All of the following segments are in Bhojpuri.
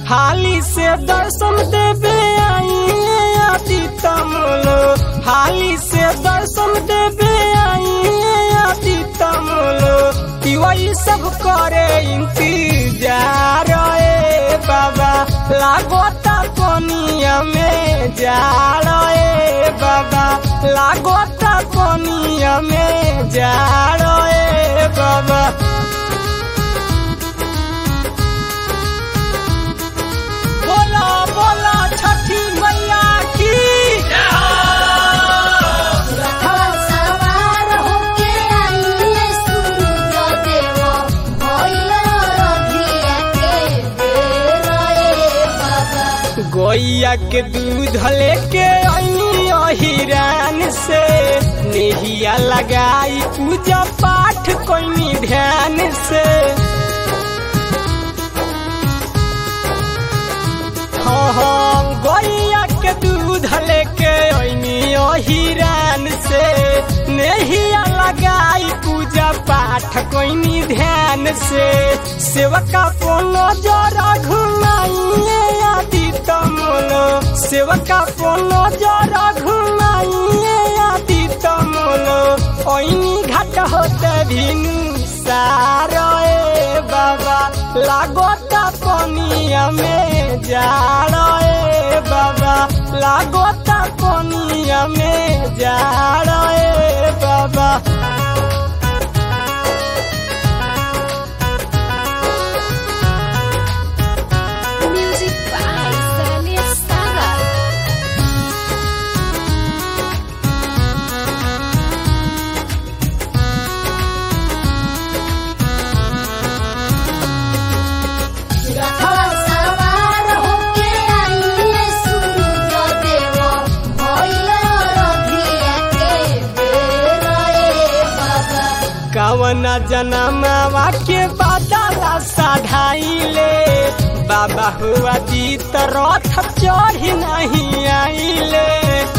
हाली से दर्शन देवे आइए आदि तमलो हाली से दर्शन देवे आइए आदि तमलो वही सब करे इंतजार ए बाबा लागोता कोनिया में जाड़ ए बाबा लागोता कोनिया में जाड़ ए बाबा बोला बोला छठी मैया की रथवा सवार होके आइए सूरज देव भइल रथिया के बेर ए बाबा गोइया के दूध लेके आई हिरान से नेहिया लगाई पूजा पाठ कोई ध्यान से हाँ हाँ गोइया के दूध लेके आई हिरान से नेहिया लगाई पूजा पाठ कोई ध्यान से सेवका पोनो जरा घुमाइए आदि तमलो सेवका पोनो जरा घुमाइए आदि तमलो ओइनी घाट होते भिनु सारो ए बाबा लागोता पनिया में जाड़ो ए बाबा लागोता पनिया में जाड़ो ए बाबा म्यूजिक बाय सनी सागर रथवा सवार होके आइए सूरज देव भइल रथिया के बेर ए बाबा कवन जनमवा के बादला साधाइले बाबा हुआ जीत रथ चढ़ी नहीं आइले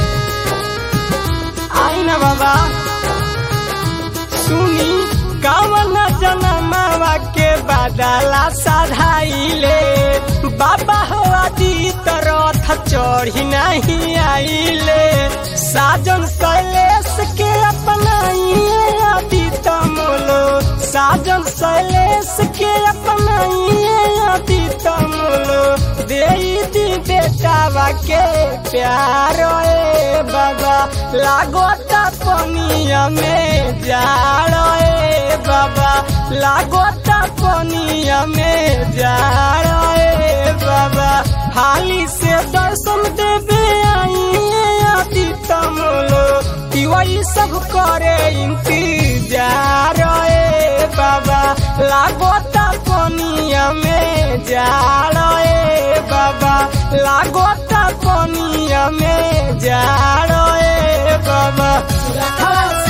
आई ना बाबा सुनी कवन जनमवा के बादला साधाइले बाबा हुआ जीत रथ चढ़ी नहीं आइले साजन शैलेश के अपनाइए आदि तमलो साजन शैलेश के अपनाइए आदि तमलो दे दी बेटावा के प्यार ए बाबा लागोता पनिया में जाड़ ए बाबा लागोता पनिया में जाड़ ए बाबा हाली से दर्शन देवे आइए आदि तमलो वही सब करे इंतजार ए बाबा लागोता पनिया में जाड़ ए बाबा लागोता पनिया में जाड़ ए बाबा रथवा